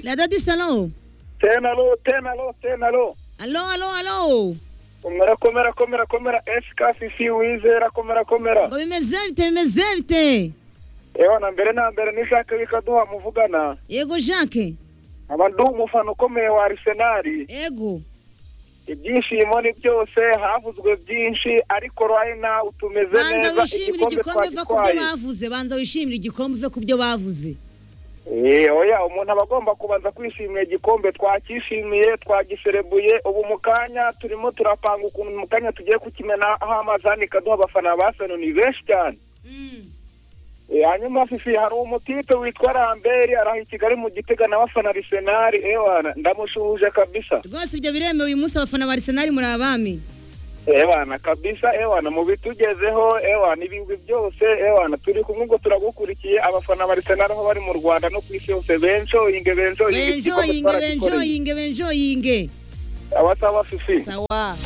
Dadadisi alo tena alo tena alo tena alo alo alo alo komera komera komera komera esika fifi wizera komera komera ngo bimeze bite bimeze bite yewe na mbere na mbere ni Jacques bikaduha muvugana yego jacques nkaba ndi umufana ukomeye wa arisenali yego ibyishimo ni byose havuzwe byinshi ariko right now tumeze banza neza wishimire igikombe uva ku byo bavuze banza wishimire igikombe uve ku byo bavuze Eh, oya umuntu aba agomba kubanza kwishimira igikombe twakishimiye twagiserebuye ubu mu kanya turimo turapanga ukuntu mu kanya tugiye kukimena aho amazi anika duha abafana ba seno ni benshi cyane Eh, hanyuma fifi hari umutipe witwa ramberi araha i kigali mu gitega nawe afana arisenali ewana ndamushuhuje kabisa rwose ibyo biremewe uyu munsi abafana ba arisenali muri abami ewana kabisa ewana mu bitugezeho ewana ibigwi byose ewana turi kumwe ngo turagukurikiye abafana ba Arsenal aho bari mu Rwanda no ku isi yose benjoyinge benjoyinge benjoyinge benjoyinge benjoyinge abasaba fifi sawa